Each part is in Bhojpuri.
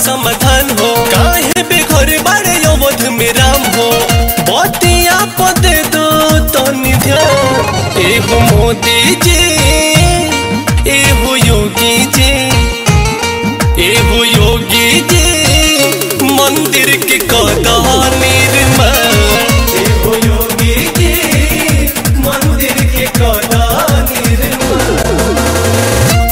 समाधान हो काहे बेघर बाड़े अवध में राम हो बतिया पदे दो तनी ध्यान एहो मोदी जी एहो योगी जी एहो योगी जी मंदिर के कदा निर्माण एहो योगी जी मंदिर के कदा निर्माण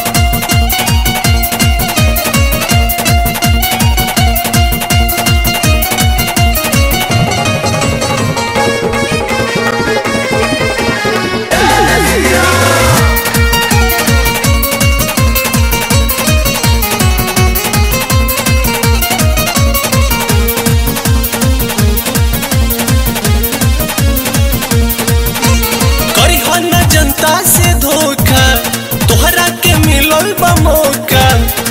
करिहा न जनता से धोखा तोहरा के मिलल बा मौका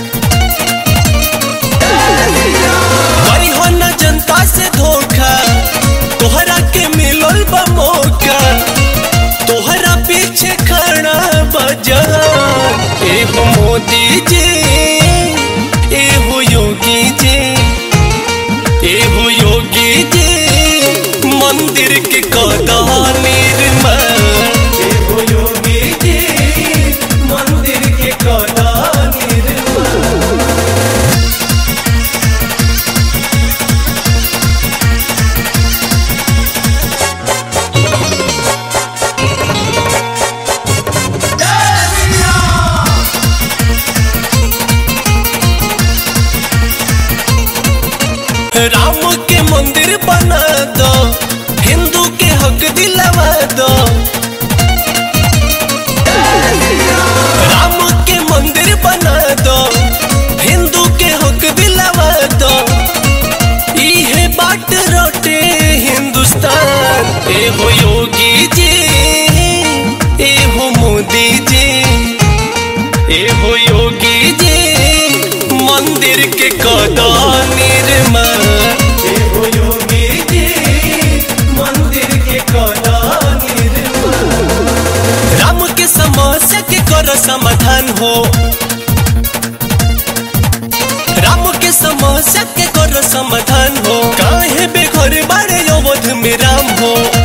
करिहा न जनता से धोखा तोहरा के मिलल बा मौका तोहरा पीछे खड़ा बजान एहो मोदी जी एहो योगी जी एहो योगी जी मंदिर के कदा निर्माण एहो योगी जी मंदिर के कदा निर्माण राम के मंदिर बना दो हिंदू के हक दिलवा दो राम के मंदिर बना दो हिंदू के हक दिलवा दो इहे बाट रोटे हिंदुस्तान एहो योगी जी एहो मोदी जी एहो योगी जी मंदिर के कदा निर्माण एहो योगी जी मंदिर के कदा निर्माण राम के समस्या के करो समाधान हो राम के समस्या के करो समाधान हो काहे बेघर बाड़े अवध में राम हो